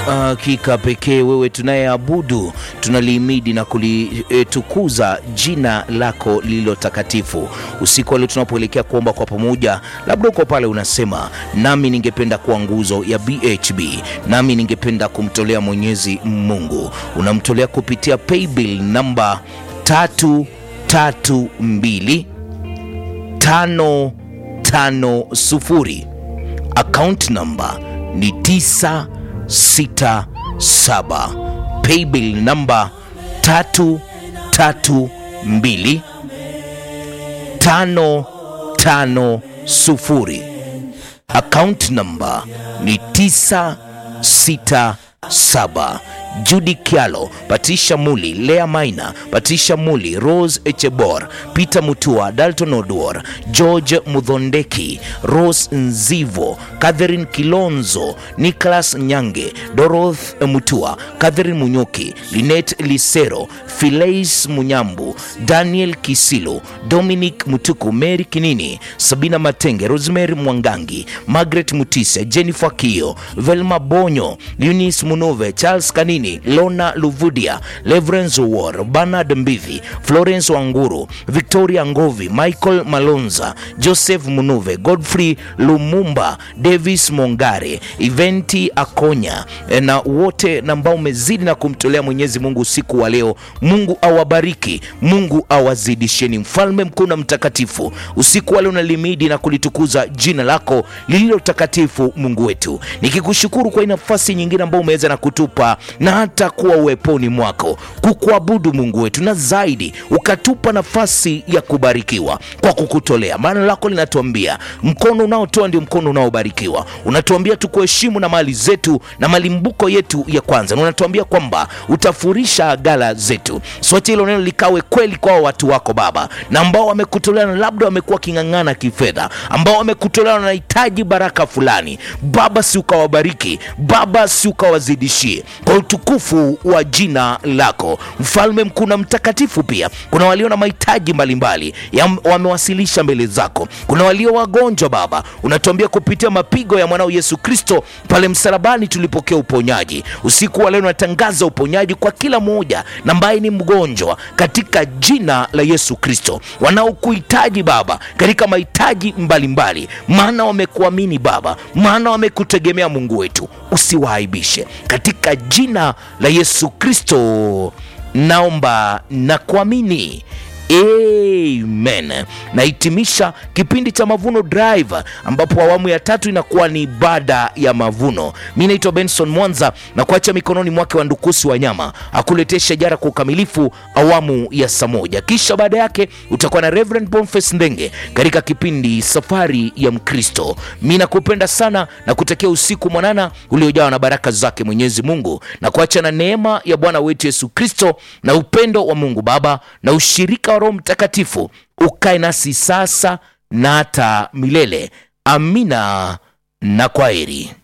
Hakika pekee wewe tunayeabudu, tunalihimidi na kulitukuza jina lako lililo takatifu. Usiku wa leo tunapoelekea kuomba kwa pamoja, labda uko pale unasema, nami ningependa kuwa nguzo ya BHB, nami ningependa kumtolea Mwenyezi Mungu. Unamtolea kupitia paybill namba tatu tatu mbili tano tano sufuri. Account number ni 967. Paybill namba 332 550. Account number ni 967. Judy Kialo, Patricia Muli, Lea Maina, Patricia Muli, Rose Echebor, Peter Mutua, Dalton Odwor, George Mudhondeki, Rose Nzivo, Catherine Kilonzo, Nicholas Nyange, Doroth Mutua, Catherine Munyoki, Linet Lisero, Phileis Munyambu, Daniel Kisilu, Dominic Mutuku, Mary Kinini, Sabina Matenge, Rosemary Mwangangi, Margaret Mutise, Jennifer Kio, Velma Bonyo, Eunice Munove, Charles Kanini, Lona Luvudia, Leverence War, Bernard Mbivi, Florence Wanguru, Victoria Ngovi, Michael Malonza, Joseph Munuve, Godfrey Lumumba, Davis Mongare, Eventi Akonya eh, na wote na ambao umezidi na kumtolea Mwenyezi Mungu usiku wa leo. Mungu awabariki, Mungu awazidisheni. Mfalme mkuu na mtakatifu, usiku wa leo nalimidi na kulitukuza jina lako lililo takatifu, Mungu wetu, nikikushukuru kwa hii nafasi nyingine ambayo umeweza na kutupa na hata kuwa uweponi mwako kukuabudu Mungu wetu, na zaidi ukatupa nafasi ya kubarikiwa kwa kukutolea. Maana lako linatuambia mkono unaotoa ndio mkono unaobarikiwa. Unatuambia tukuheshimu na mali zetu na malimbuko yetu ya kwanza, na unatuambia kwamba utafurisha gala zetu. Sote hilo neno likawe kweli kwa watu wako Baba, na ambao wamekutolea na labda wamekuwa king'ang'ana kifedha, ambao wamekutolea na wanahitaji baraka fulani, Baba si ukawabariki, Baba si ukawazidishie kwa utukufu wa jina lako, mfalme mkuu na mtakatifu. Pia kuna walio na mahitaji mbalimbali ya- wamewasilisha mbele zako. Kuna walio wagonjwa Baba, unatuambia kupitia mapigo ya mwanao Yesu Kristo pale msalabani tulipokea uponyaji. Usiku wa leo natangaza uponyaji kwa kila mmoja na ambaye ni mgonjwa katika jina la Yesu Kristo, wanaokuhitaji Baba katika mahitaji mbalimbali, maana wamekuamini Baba, maana wamekutegemea Mungu wetu, usiwaaibishe katika jina la Yesu Kristo naomba na kuamini. Amen. Nahitimisha kipindi cha Mavuno Drive ambapo awamu ya tatu inakuwa ni ibada ya mavuno. Mi naitwa Benson Mwanza na kuacha mikononi mwake wa Ndukusi wa Nyama akuletee shajara kwa ukamilifu awamu ya saa moja, kisha baada yake utakuwa na Reverend Boniface Ndenge katika kipindi Safari ya Mkristo. Mi nakupenda sana na kutakia usiku mwanana uliojawa na baraka zake Mwenyezi Mungu na kuacha na neema ya Bwana wetu Yesu Kristo na upendo wa Mungu Baba na ushirika wa Roho Mtakatifu ukae nasi sasa na hata milele. Amina na kwaheri.